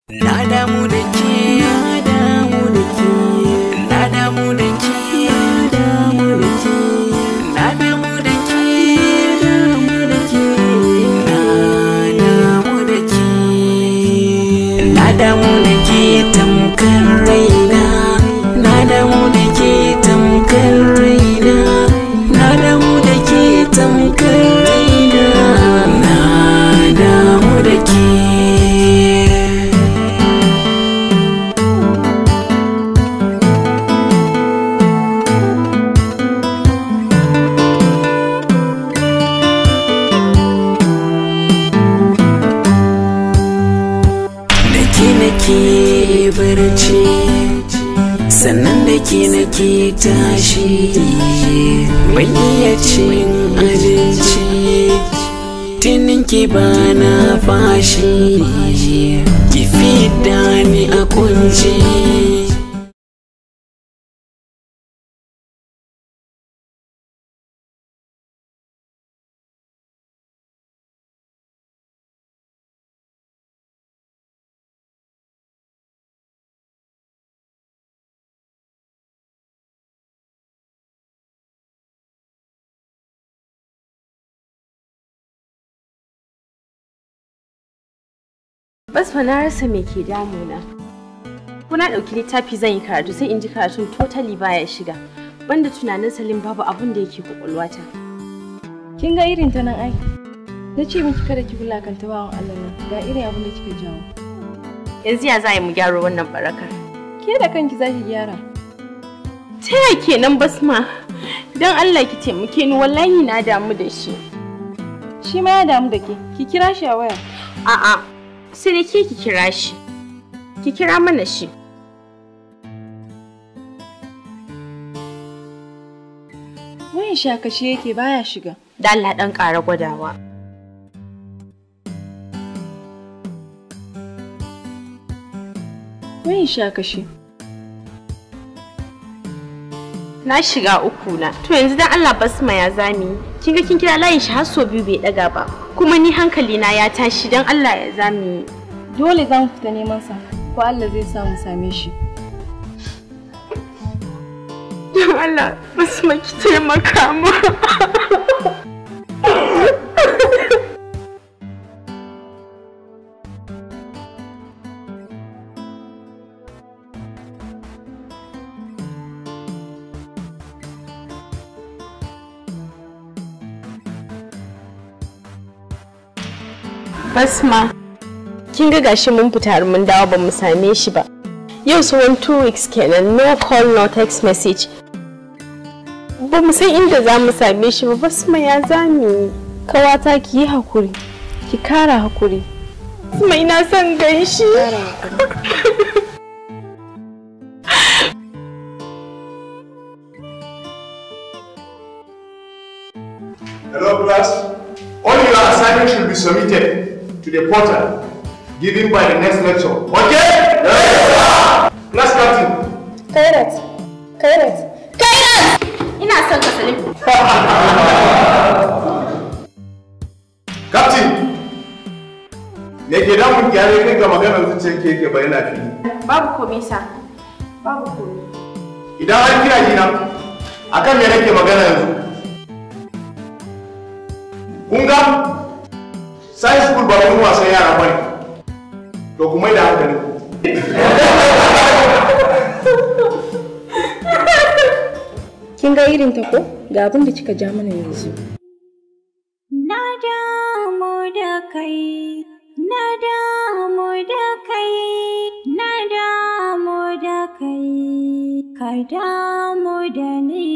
Na damu da ke, na damu da ke, na damu da ke, na damu da ke, na damu da ke, na damu da ke, na damu da ke tamkar raina, na damu da ke tamkar raina, na damu da ke tamkar raina, na damu da ke. da ke nake barci sannan da ke nake tashi ban iya cin abinci tinin ki ba na fashi ki fida ni a kunci Bas fa na rasa me ke damuna. Ko na ɗauki littafi zan yi karatu sai in ji karatun totally baya shiga. Banda tunanin Salim babu abin da yake kwakwalwata. Kin ga irin ta nan ai. Na ce miki kada ki wulakanta bawan Allah nan. Ga irin abin da kika jawo. Yanzu ya za a yi mu gyara wannan barakar. Ke da kanki za ki gyara. Ta ya kenan basma? Don Allah ki taimake ni wallahi na damu da shi. Shi ma ya damu da ke. Ki kira shi a waya. A'a, sai da ke ki kira shi. Ki kira mana shi. Wayan shi a kashe yake baya shiga. Da Allah ɗan ƙara gwadawa. Wayan shi a kashe. Na shiga uku na. To yanzu dan Allah basma ya zami. Kin ga kin kira layin shi har so biyu bai daga ba. Kuma ni hankali na ya tashi dan Allah ya zami. Dole za mu fita neman sa. Ko Allah zai sa mu same shi. Dan Allah basma ki taimaka mu. Basma, kin ga gashi mun fita har mun dawo ba mu same shi ba. Yau tsawon two weeks kenan no call no text message. Ba mu san inda za mu same shi ba Basma ya zami. Kawata ki yi hakuri. Ki kara hakuri. Basma ina son gan shi. Hello class. All your assignments should be submitted to the portal given by the next lecture. Okay? Yes, sir. Class captain. Kairat. Kairat. Ina son ka Salim. Captain. Me ke damun gyare kai ga maganar zuciyar ke yake bayyana fili. Babu komai sa. Babu komai. Idan an kira jina, akan me nake magana yanzu? Kun ga? Science school ba wani wasan yara bane. To kuma da hankali ku. Kin ga irin ta ko? Ga abin da kika ja mana yanzu. Na damu da kai, na damu da kai, na damu da kai, ka damu da ni.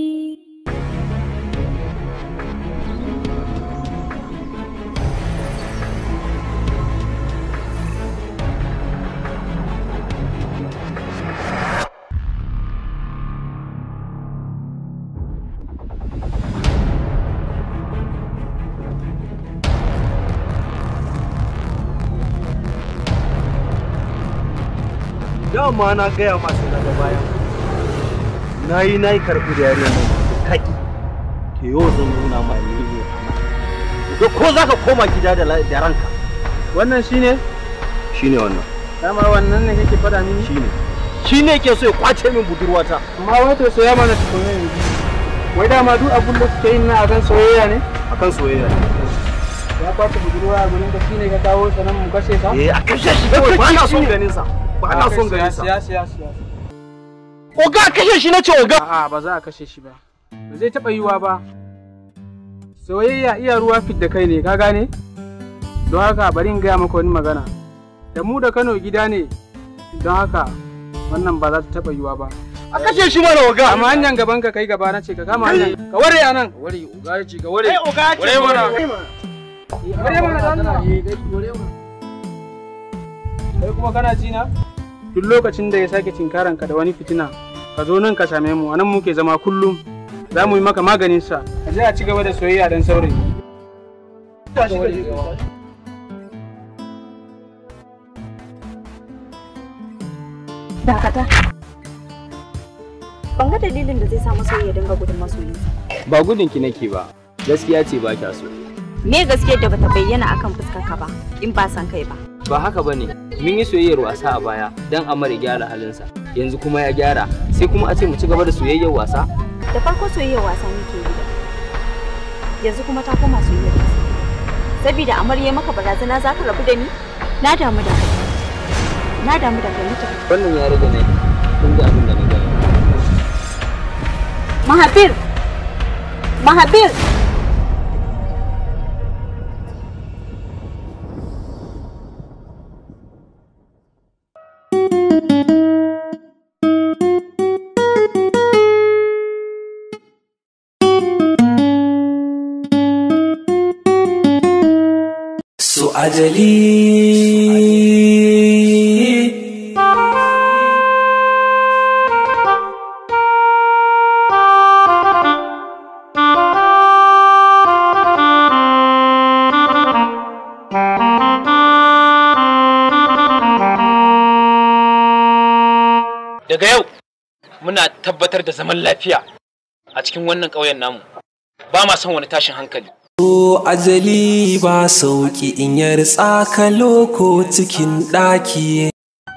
dama na gaya masu daga bayan na yi na yi karɓi da yare mai kaki ke yau zan nuna ma ne ne ga ko za ka koma gida da la- da ranka wannan shine shine wannan dama wannan ne kake faɗa mini shine shine ke so ya kwace min budurwata amma wato soya mana tukunna yanzu wai dama duk abun da suke yin na akan soyayya ne akan soyayya ya kwace budurwa a gurin da shine ka kawo sanan mu kashe sa eh a kashe shi kawai ba na son ganin sa ba na son ganin sa siya siya siya oga kashe shi nace oga a'a ba za a kashe shi ba ba zai taɓa yiwa ba soyayya iya ruwa fit da kai ne ka gane don haka bari in gaya maka wani magana da mu da kano gida ne don haka wannan ba za ta taɓa yiwa ba a kashe shi mana oga amma hanyar gaban ka kai gaba na ce ka kama hanyar ka ware a nan ware oga ya ce ga ware eh oga ya ce ware mana ware mana dan Allah kai kuma kana ji na duk lokacin da ya sake cinkaran ka da wani fitina ka zo nan ka same mu anan muke zama kullum za mu yi maka maganin sa a je a ci gaba da soyayya dan saurayi Dakata. Ban ga dalilin da zai sa masoyi ya dinga gudun masoyinsa. Ba gudun ki nake ba, gaskiya ce ba kya so. Me gaskiyar da bata bayyana akan fuskar ka ba, in ba san kai ba. Ba haka bane, mun yi soyayyar wasa a baya dan Amar ya gyara halinsa. Yanzu kuma ya gyara, sai kuma a ce mu ci gaba da soyayyar wasa? Da farko soyayyar wasa muke yi da. Yanzu kuma ta koma soyayyar wasa. Sabida amarya maka barazana za ka rabu da ni? Na damu da kai. Na damu da kai mutum. Wannan ya rage ne, kun ga abin da na gani. Mahabir! Mahabir! su ajali daga yau muna tabbatar da zaman lafiya a cikin wannan ƙauyen namu ba ma son wani tashin hankali su ajali ba sauki in ya ritsa ka loko cikin ɗaki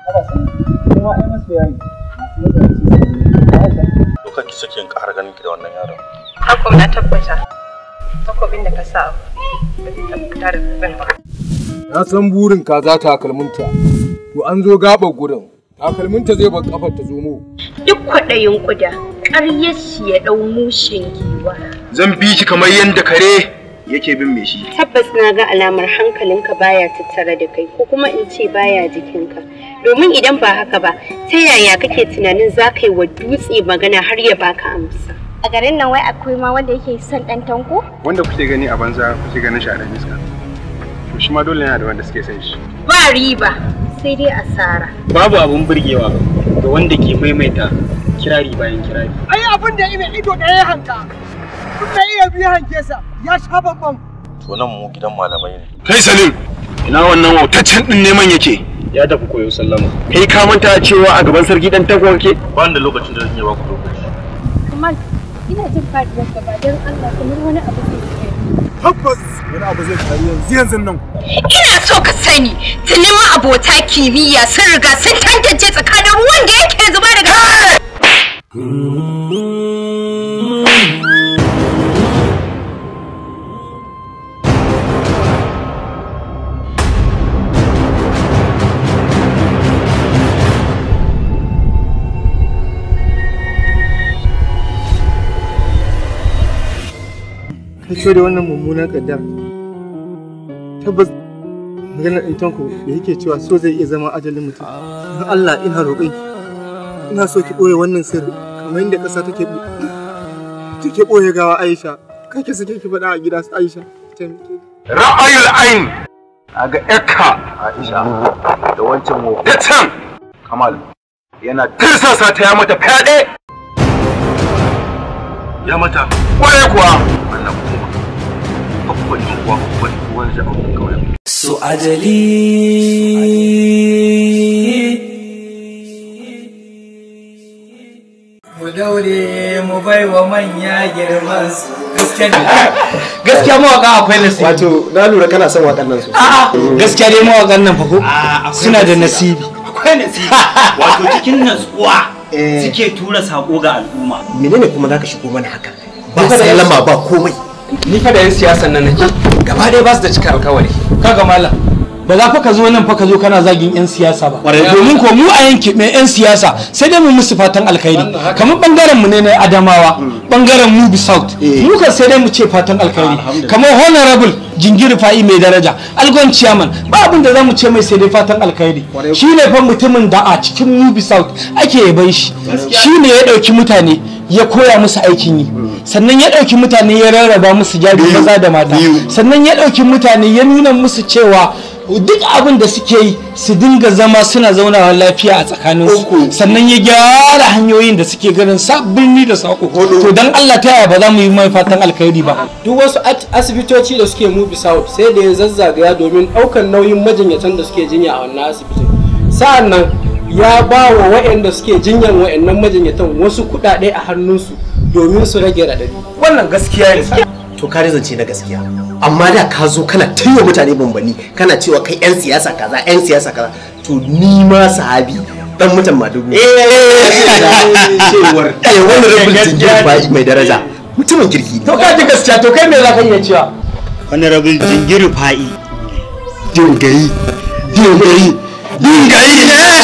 Doka ki sake in ƙara ganin ki da wannan yaron. Hakom na tabbata. Takobin da ka sa ba zai tabbata da zan ba. Na san burin kaza takalminta. To an zo gaɓar gurin. Takalminta zai bar kafar ta zomo. Duk kwaɗayin ƙuda, ƙaryar shi ya ɗau mushin giwa. Zan bi ki kamar yadda kare yake bin me shi. Tabbas na ga alamar hankalinka baya tattare da kai ko kuma in ce baya jikinka. Domin idan ba haka ba, ta yaya kake tunanin za ka yi wa dutse magana har ya baka amsa? A garin nan wai akwai ma wanda yake son ɗan tanko? Wanda kuke gani a banza kuke ganin shi a ɗan iska. To shi ma dole yana da wanda suke son shi. Ba riba, sai dai asara. babu abun burgewa ga wanda ke maimaita kirari bayan kirari ai abin da ina ido ɗaya ya hanka kun da iya biya hanke sa ya sha bambam To nan mu gidan malamai ne. Kai Salim, ina wannan wautaccen ɗin neman yake. ya tafi koyo sallama Kai ka manta cewa a gaban sarki ɗan takwa kake? Ba ni da lokacin da zan iya baku lokaci. Kamal, ina jin faɗuwar gaba don Allah kamar wani abu zai yi. tabbas wani abu zai faru yanzu yanzu nan Ina so ka sani, tuni ma abota kimiyya sun riga sun tantance tsakanin ruwan da yake zuba daga kai da wannan mummunan kaddar tabbas maganar ɗin tanko da yake cewa so zai iya zama ajalin mutum don Allah ina roƙon ki ina so ki ɓoye wannan sirri kamar yadda ƙasa take ɓo- take ɓoye gawa Aisha kake sake ki faɗa a gida su Aisha ki taimake ni. Ra'ayul ain. A ga ƴarka Aisha da wancan wofatan Kamal yana tirsasa ta ya mata fyaɗe. Ya mata. Kwarai kuwa. Allah ku taimaka. Babban yan uwa babban uwan shi a wannan kauyen. su ajali Mu daure mu bai wa manya girman su gaskiya mawaka akwai nasibi wato na lura kana son wakan nan sosai a'a gaskiya dai mawakan nan fa ko suna da nasibi akwai nasibi wato cikin natsuwa suke tura sako ga al'umma menene kuma zaka shigo mana haka ba sallama ba komai ni fa da yan siyasan nan nake gaba ɗaya ba su da cika alkawari kaga malam ba za fa ka zo nan fa ka zo kana zagin yan siyasa ba domin ko mu a yanki mai yan siyasa sai dai mu musu fatan alkhairi kamar bangaren mu ne na adamawa bangaren mubi south mu kan sai dai mu ce fatan alkhairi kamar honorable jingiri fa'i mai daraja algon chairman ba abin da za mu ce mai sai dai fatan alkhairi shi ne fa mutumin da a cikin mubi south ake yaban shi shi ne ya ɗauki mutane ya koya musu aikin yi sannan ya ɗauki mutane ya rarraba musu jari maza da mata sannan ya ɗauki mutane ya nuna musu cewa duk abin da suke yi su dinga zama suna zaunawa lafiya a tsakaninsu sannan ya gyara hanyoyin da suke ganin sabbin da sako to dan Allah ta yaya ba za mu yi mai fatan alkhairi ba duk wasu asibitoci da suke mubi south sai da ya zazzagaya domin ɗaukar nauyin majinyatan da suke jinya a wannan asibitin sa'an nan ya ba wa waɗanda suke jinyan waɗannan majinyatan wasu kuɗaɗe a hannunsu domin su rage raɗaɗi wannan gaskiya ne to ka zance na gaskiya amma da ka zo kana taiwa mutane bambani kana cewa kai yan siyasa kaza yan siyasa kaza to ni ma sahabi dan mutan madugu cewar kai wani rabin jingir bai mai daraja mutumin kirki to ka ji gaskiya to kai me za ka iya cewa honorable jingiri fa'i dingayi dingayi dingayi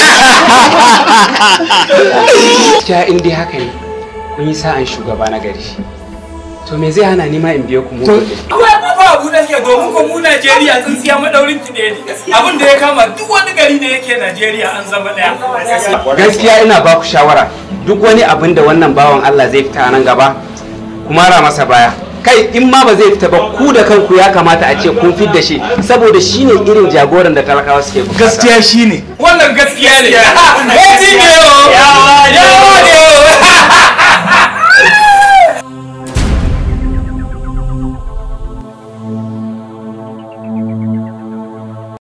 gaskiya in dai haka ne kun yi sa'an shugaba na gari to me zai hana ni ma in biyo ku mu Kawai mu ba abu da ke domin ko mu Najeriya sun siya madaurin ki ne abin da ya kama duk wani gari da yake Najeriya an zama daya. gaskiya ina ba ku shawara duk wani abin da wannan bawan Allah zai fita nan gaba kuma ra masa baya kai in ma ba zai fita ba ku da kanku ya kamata a ce kun fit da shi saboda shine irin jagoran da talakawa suke bukata gaskiya shine Wannan gaskiya ne. Eti ne yo.